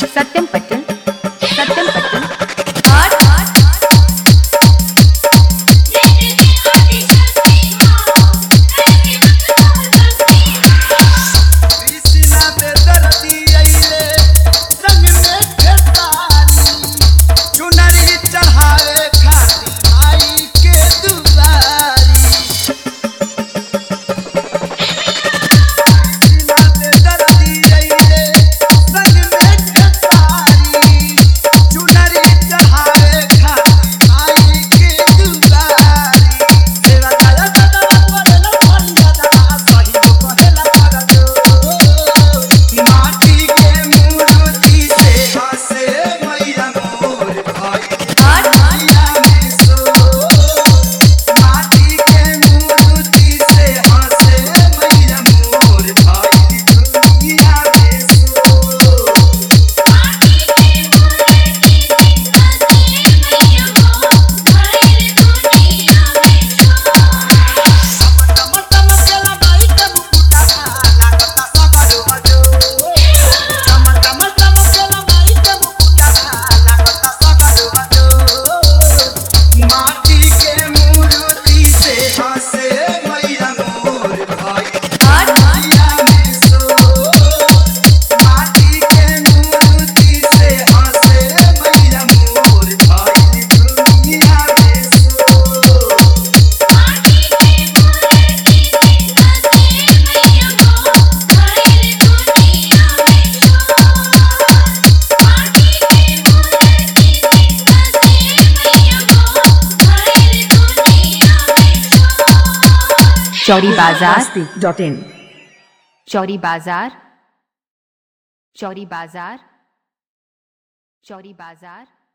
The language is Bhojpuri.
सत्यम पट्टन सत्यम पट्टन कृष्णा बेदर्दी अइले संग में खेसारी चुनरी चढ़ावे खातिर आई के दुआरी कृष्णा बेदर्दी अइले संग में खेसारी चुनरी चढ़ावे खातिर आई के दुआरी तेरा काया दादा बोलेला फरिया दादा सही कहेला परजो माटी के मूर्ति से हंसे मैया मोर भाई मैया में सो माटी के मूर्ति से हंसे मैया मोर भाई दुनिया में सो चौरी बाजार डॉट इन चौरी बाजार चौरी बाजार चौरी बाजार